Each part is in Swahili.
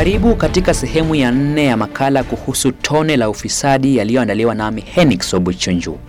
Karibu katika sehemu ya nne ya makala kuhusu tone la ufisadi yaliyoandaliwa nami Henix Obuchunju.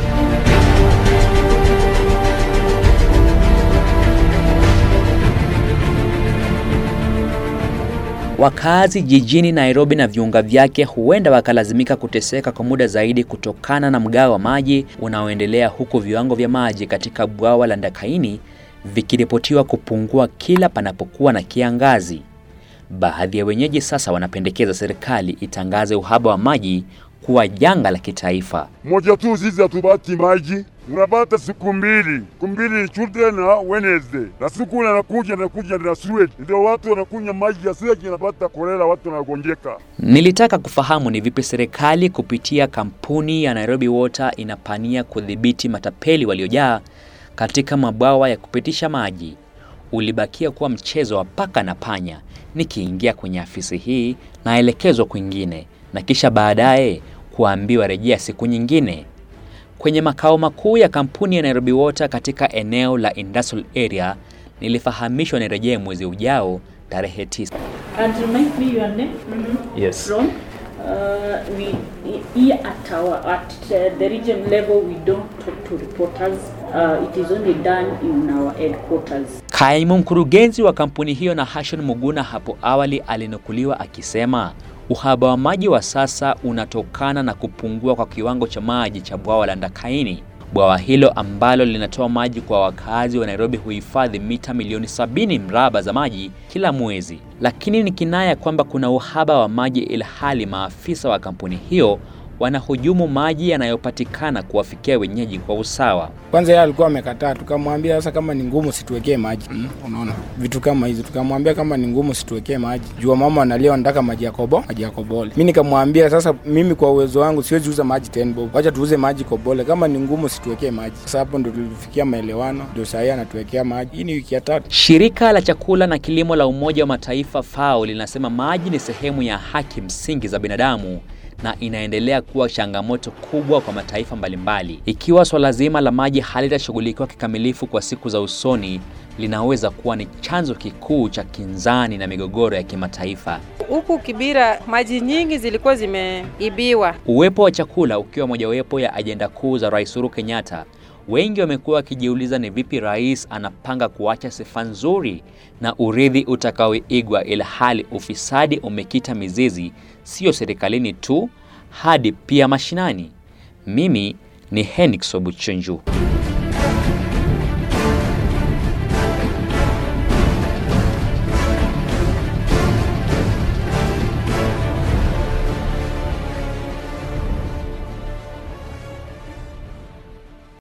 Wakazi jijini Nairobi na viunga vyake huenda wakalazimika kuteseka kwa muda zaidi kutokana na mgao wa maji unaoendelea huku viwango vya maji katika bwawa la Ndakaini vikiripotiwa kupungua kila panapokuwa na kiangazi. Baadhi ya wenyeji sasa wanapendekeza serikali itangaze uhaba wa maji kuwa janga la kitaifa. moja tu sisi hatupati maji, unapata siku mbili, siku mbili ni Tuesday na Wednesday, na siku nakuja nakuja na sewage, ndio watu wanakunywa maji ya sewage, inapata kolera, watu wanagonjeka. Nilitaka kufahamu ni vipi serikali kupitia kampuni ya Nairobi Water inapania kudhibiti matapeli waliojaa katika mabwawa ya kupitisha maji. Ulibakia kuwa mchezo wa paka na panya. Nikiingia kwenye afisi hii naelekezwa kwingine na kisha baadaye kuambiwa rejea siku nyingine. Kwenye makao makuu ya kampuni ya Nairobi Water katika eneo la industrial area nilifahamishwa nirejee mwezi ujao tarehe 9. And remind me your name Yes. from uh, we here at our at uh, the region level we don't talk to reporters uh, it is only done in our headquarters Kaimu mkurugenzi wa kampuni hiyo na Hashon Muguna hapo awali alinukuliwa akisema uhaba wa maji wa sasa unatokana na kupungua kwa kiwango cha maji cha bwawa la Ndakaini. Bwawa hilo ambalo linatoa maji kwa wakazi wa Nairobi huhifadhi mita milioni sabini mraba za maji kila mwezi, lakini ni kinaya kwamba kuna uhaba wa maji, ilhali maafisa wa kampuni hiyo wanahujumu maji yanayopatikana kuwafikia wenyeji kwa usawa. Kwanza yeye alikuwa amekataa, tukamwambia sasa kama ni ngumu situwekee maji mm, unaona vitu kama hizo. Tukamwambia kama ni ngumu situwekee maji, jua mama analia wanataka maji ya kobo, maji ya kobole. Mimi nikamwambia sasa, mimi kwa uwezo wangu siwezi uza maji 10 bob, wacha tuuze maji kobole. Kama ni ngumu situwekee maji. Sasa hapo ndo tulifikia maelewano, ndio saa hii anatuwekea maji. Hii ni wiki ya tatu. Shirika la chakula na kilimo la Umoja wa Mataifa FAO linasema maji ni sehemu ya haki msingi za binadamu na inaendelea kuwa changamoto kubwa kwa mataifa mbalimbali. Ikiwa swala zima la maji halitashughulikiwa kikamilifu kwa siku za usoni, linaweza kuwa ni chanzo kikuu cha kinzani na migogoro ya kimataifa. Huku Kibira maji nyingi zilikuwa zimeibiwa. Uwepo wa chakula ukiwa mojawapo ya ajenda kuu za Rais Uhuru Kenyatta, wengi wamekuwa wakijiuliza ni vipi rais anapanga kuacha sifa nzuri na urithi utakaoigwa, ila hali ufisadi umekita mizizi sio serikalini tu hadi pia mashinani. Mimi ni Henrik Sobuchunju.